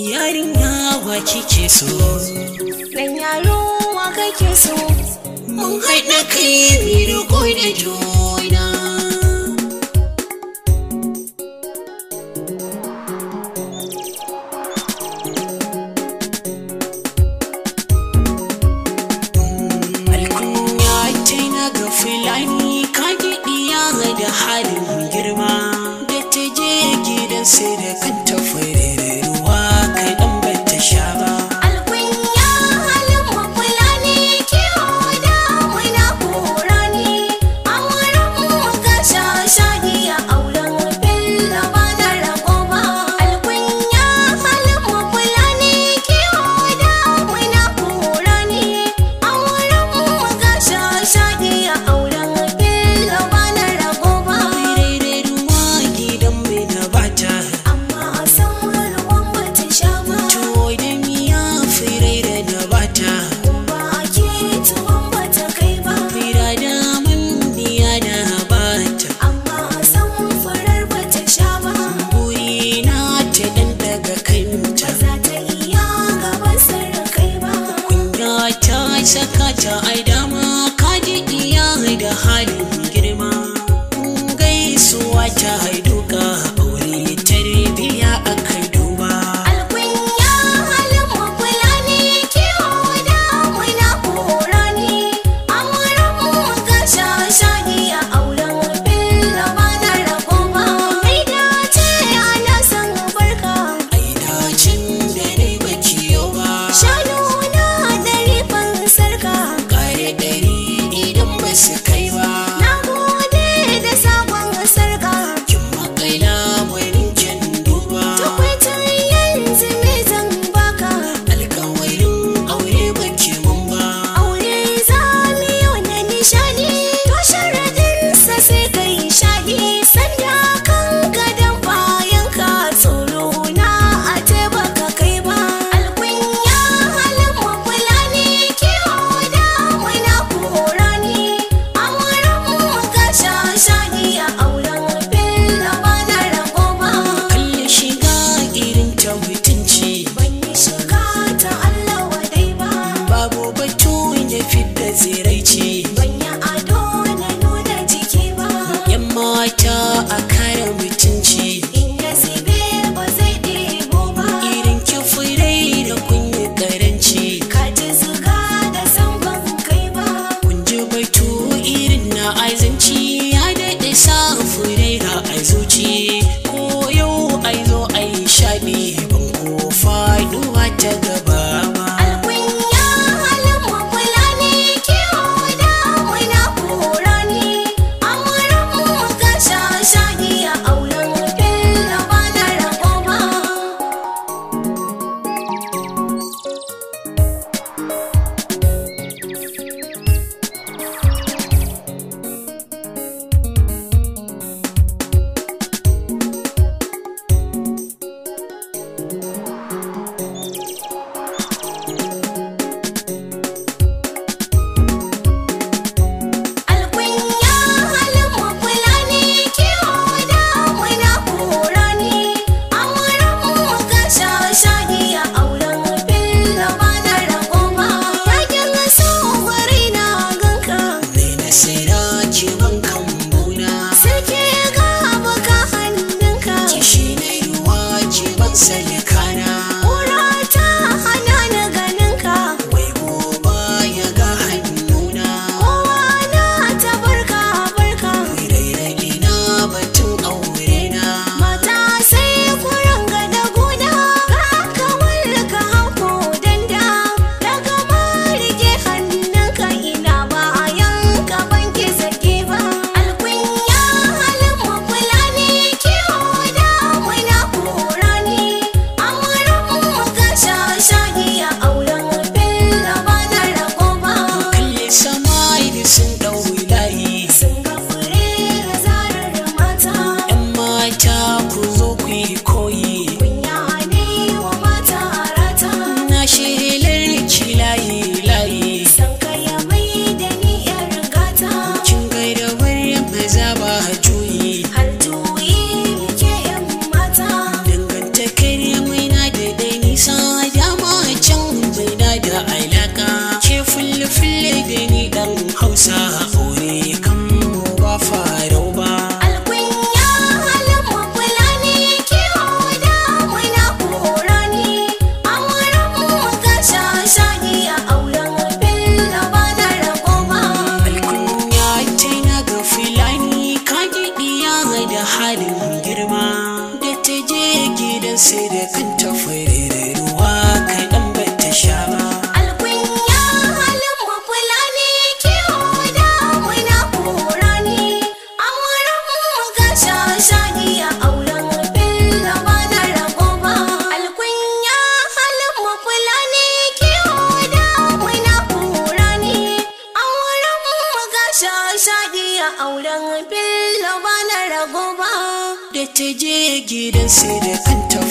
yarinya wa kike so Dan yaro wa kake so mun haɗa kai mu riko da juna alkunya ta na ga filani ka gidiya da halin girma da ta je gidan sai da kanta fure ruwa kaɗan ba ta sha ba Alkunya halin mafula ne kiwo da muna kora ne A wurin mu ga shashani a auren billa ba na rago ba Alkunya halin mafula ne kiwo da muna kora ne A wurin mu ga shashani a auren billa ba na rago ba Rere ruwa gidan mai na bata Amma a san ruwan bata sha ba Tuwo da miya firere na bata Ba a ke tuwon bata kai ba Fira da man miya na bata amma san farar bata sha ba Buri na ta dan daga kanta za ta iya gaban sarrakai ba Kunya ta saka ta ai dama ka ji iya da halin girma Gaisuwa ta haiduka aure tarbiya aka duba alkunya halin mafula ne kiwo da muna kora ne a wurin mu ga shashani a auren billa ba na rago ba mai dace ana san barka Ai dacin da dai baki yau ba shanu na dari sarka kare ɗari idan ba su kai ba na gode da sabon sarka kin makaila wani kin duba Tukwaitin yanzu me zan baka alkawarin aure baki mun ba Aure za mu yi wani nishani To sharadinsa sai kai shaɗi Sanya kan gadon bayan ka tsoro na a baka kai ba Alkunya halin mafula ne kiwo da muna kora ne A wurin mu ga shashani a auren billa ba na rago ba kalle shiga irin ta mutunci Ban yi shiga ta Allah wadai ba babu batu ya fidda tsiraici Ban yi ado na nuna jiki ba yan mata a kare mutunci In ya zube ba zai ɗebo ba irin kifirai da kunyi karanci Ka ji zuga da san ban kai ba kun ji batu irin na azanci ya daɗe sa furera a zuci ko yau ai zo ai shaɗi ban ko faɗuwa ta gaba ba Alkunya halin mafula ne kiwo da muna kora ne A wurin mu ga shashani a auren billa ba na rago ba Alkunya halin mafula ne kiwo da muna kora ne A wurin mu ga shashani a auren billa ba na rago ba Yakin so gwari na ganka mai nasira ke ban kambuna Sarki ga baka hannunka kishi na ruwa ke ban salikana Kura ta hana na ganinka wai goba ya ga hannuna Kowa na ta barka barka rairayi na batun aure na Mata sai kuran ga da guna Ka kawar ka hauko danda Daga ma rike hannunka ina bayan ka banki sake ba Alkunya halin mafula ne kiwo da muna kora ne A wurin mu ga shashani a auren billa ba na rago ba kalle sama da sun ɗau layi Sun ga fure da zarar mata yan mata ku zo ku yi koyi Kunya ne wa mata rata na shelar ki layi layi San kaya mai da ni yar gata kin gaida wani maza ba juyi Har juyi ke yan mata dangantakar mai na da dai nisa sa aure kan mu ba farau ba Alkunya halin mu fulani kiwo da muna korani Auren mu ga shashani a auren billa ba na rago ba alkunya tana ga filani ka diya da halin girma da ta je gidan sai da kanta fure da ruwa kaɗan ba ta sha ba Alkunya halin mu fulani kiwo da muna korani Auren mu ga shashani a auren billa ba na rago ba Alkunya halin mu fulani kiwo da muna korani Auren mu ga shashani a auren billa ba na rago ba da ta je gidan sai da kanta